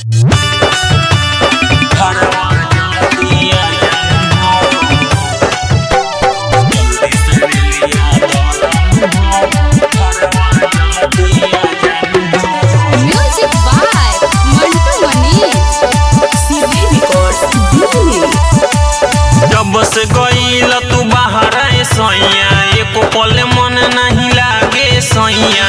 Music by Mantu Manish. CD Records, Delhi. जब से गईल तू बाहर आए सैया एको पल मन नहीं लागे सैया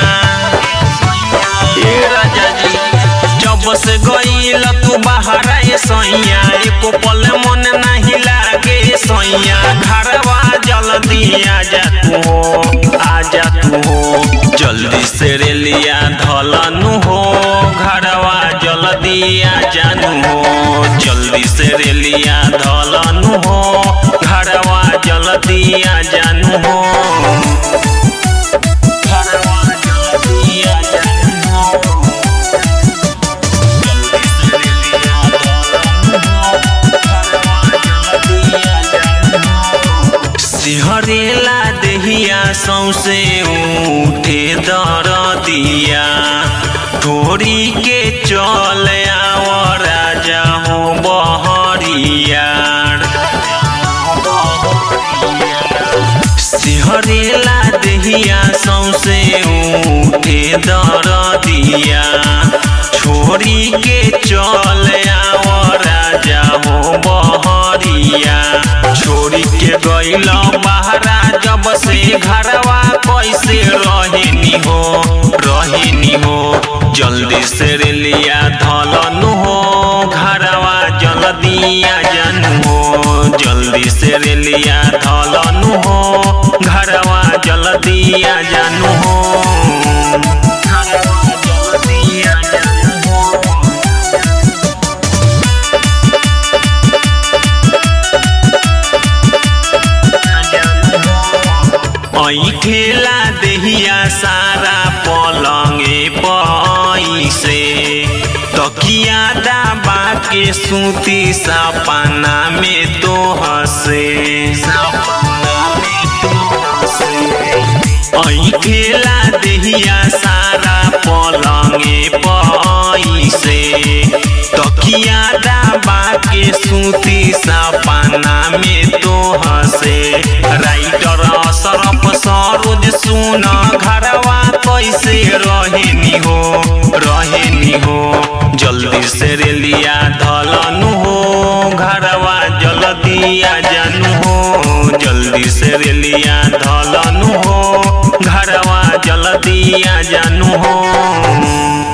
ए राजा जी जब से गईल तू बाहर आए सैया एको पल मन नहीं लागे सैया घरवा जल्दी आजा तू हो आजा तू हो जल्दी से रेलिया धलनु हो घरवा जल्दी आजा नु हो जल्दी से रेलिया धलनु हो घरवा जल्दी आजा नु हो घरवा जल्दी आजा नु हो जल्दी से रेलिया धलनु हो घरवा जल्दी आजा नु हो सिहरेला देहिया सौसे उठे दर दिया थोड़ी के चल आव राजा हो बहरिया सिहरेला देहिया सौसे उठे दर दिया छोड़ी के चल आव राजा हो बहरिया छोड़ी के गईल बहरा जब से घरवा कैसे रहेनी हो रहेनी हो जल्दी से रेलिया धलनु हो घरवा जल्दी आ जानू हो जल्दी से रेलिया धलनु हो घरवा जल्दी आ जानू हो घरवा जल्दी आ जानू हो ऐठेला देहिया सारा पलंगे पैसे तकिया दाबा के सूती सपना में तो हसे सपना में तो हसे ऐठेला देहिया सारा पलंगे पैसे तकिया दाबा के सूती सपना में तो हसे राइटर सरफ सरोज सुन घरवा कैसे रहेनी हो रहेनी हो जल्दी से रेलिया धलनु हो घरवा जल्दी आ जानू हो जल्दी से रेलिया धलनु हो घरवा जल्दी आ जानू हो